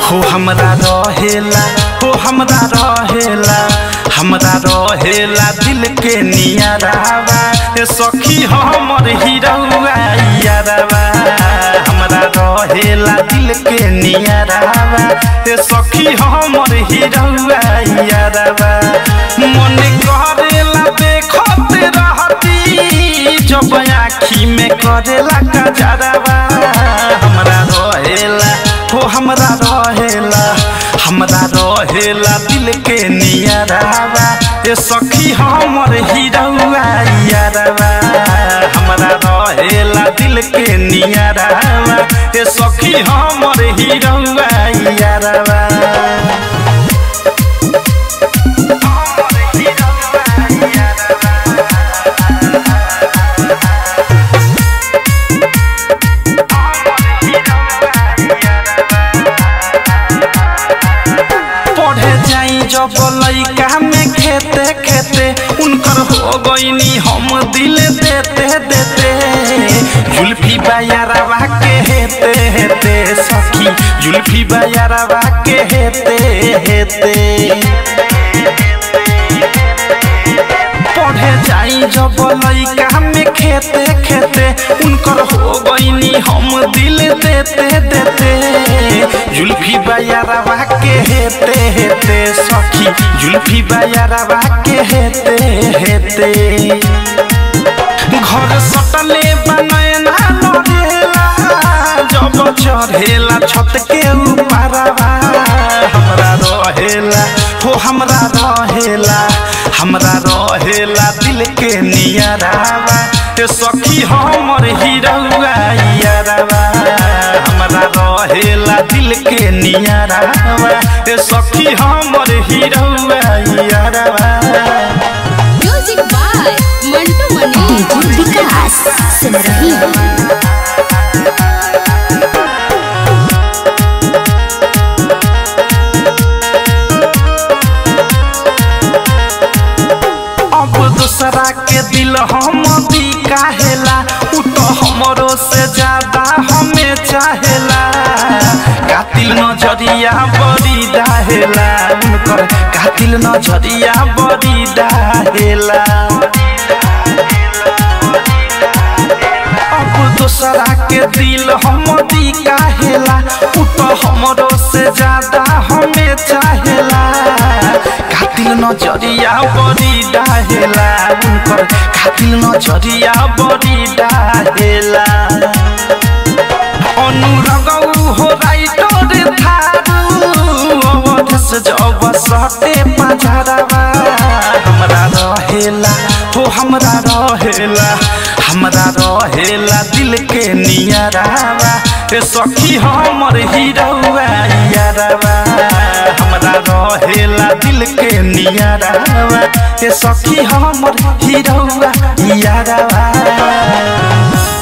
हो हमरा रहेला हो हमरा रहेला हमरा रहेला दिल के नियरावा ए सखी हमर हिरौआ यारवा हमरा रहेला दिल के नियरावा ए सखी हमर हिरौआ यारवा मन करेला देखत रहती जब आँखी में करेला कजरवा हमरा रहेला हो हमरा रहेला हमरा रहेला दिल के नियरावा ए सखी हमर हिरौआ यारवा हमरा रहेला दिल के नियरावा ए सखी हमर हिरौआ यारवा पढ़े जाई जब लइका में खेते खेते उनकर हो गईनी हम दिल देते देते जुल्फी बायारवा के हेते हेते सखी जुल्फी बायारवा के हेते हेते पढ़े जाई जब लइका में खेते खेते उनकर हो गईनी हम दिल देते देते जुल्फी बायारवा के हेते हेते सखी जुल्फी बायारवा के हेते हेते घर सटले बनैना लड़ेला जब चढ़ेला छत के ऊपरवा हमरा रहेला हो हमरा रहेला हमरा रहेला दिल के नियरावा ए सखी हमर हिरौआ यारवा हमरा रहेला दिल के नियरावा ए सखी हमर हिरौआ यारवा music by Mantu Mani DJ Vikas सुन रही हो अब दूसरा के दिल हम भी काहेला उ तो हमरो से ज्यादा हमें चाहेला कातिल नजरिया बड़ी डाहेला उनकर कातिल नजरिया बड़ी डाहेला अब दूसरा के दिल हम दी काहेला उ तो हमरो से ज्यादा हमें चाहेला कातिल नजरिया बड़ी डाहेला उनकर कातिल नजरिया बड़ी डाहेला अनुरगौ हो राइटर थारू अवधस जब सटे पझरवा हमरा रहेला हो हमरा रहेला हमरा रहेला दिल के नियरावा ए सखी हमर हिरौआ यारवा हमरा रहेला दिल के नियरावा ए सखी हमर हिरौआ यारवा